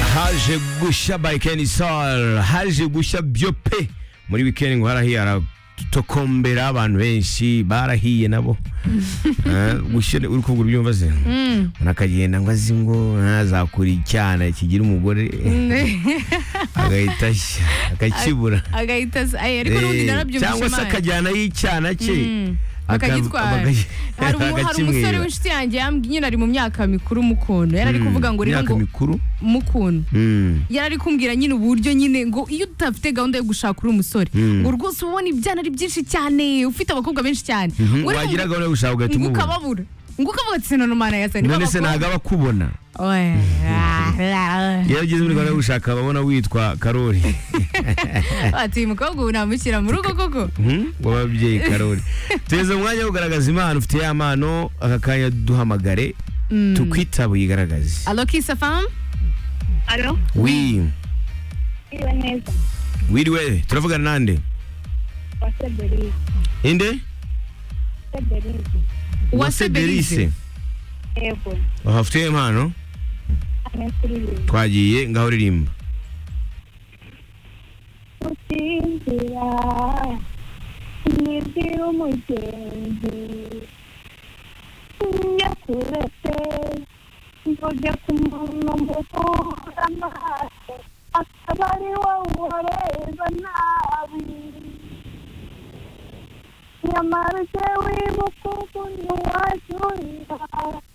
haje bayikeni sara haje gushya byope muri wikendi ngo harahiye aratokombera abantu benshi barahiye nabo Eh, gushya uri kugura ibyumva se umuntu akagenda ngo azi ngo ntazakure icyana kigira umugore agahita ashya akakibura agahita se ayi ariko n'ubundi Eh, narabyumvise cyangwa se Imana. akajyanayo icyana cye aka- bakagitwara bakagi- hari umu- hari umusore akakimwiba. w'inshuti yanjye yambwiye nyine ari mu myaka mikuru mukuntu yari ari kuvuga ngo rero imyaka ngo mikuru mukuntu Mm. yari ari kumbwira nyine uburyo nyine ngo iyo utafite gahunda yo gushaka uri umusore Mm. ngo rwose uba ubona ibyana ari byinshi cyane ufite abakobwa benshi cyane Mhm, Ngo ariko wagira ngo- gahunda yo gushaka ugahita ngo umubona ukababura ngo ukavuga ati sinona umwana yasani none se ntabwo aba akubona iyo ageze muri gahunda yo gushaka ababona witwa karori ati uyu mukobwa ubu namushyira mu rugo koko Mhm, w'ababyeyi karori tugeze mu mwanya wo kugaragaza impano ufite ya mpano aka kanya duhamagare tukwitabe uyigaragaze alo kisa famu Alo, wi iriwe neza. wiriwe turavugana nande Kwa Seberizi. inde Seberizi. Uwase Belize. Yego. ufite impano Hano kuri iyi. twagiye ngaho uririmba Gusinzira. Nibwira umugenzi. Njya kuretse. Ngoja kumubona mukura amaso. Akaba ari wowe ureba nabi. Nyamara jyewe mukungu ntiwajurira.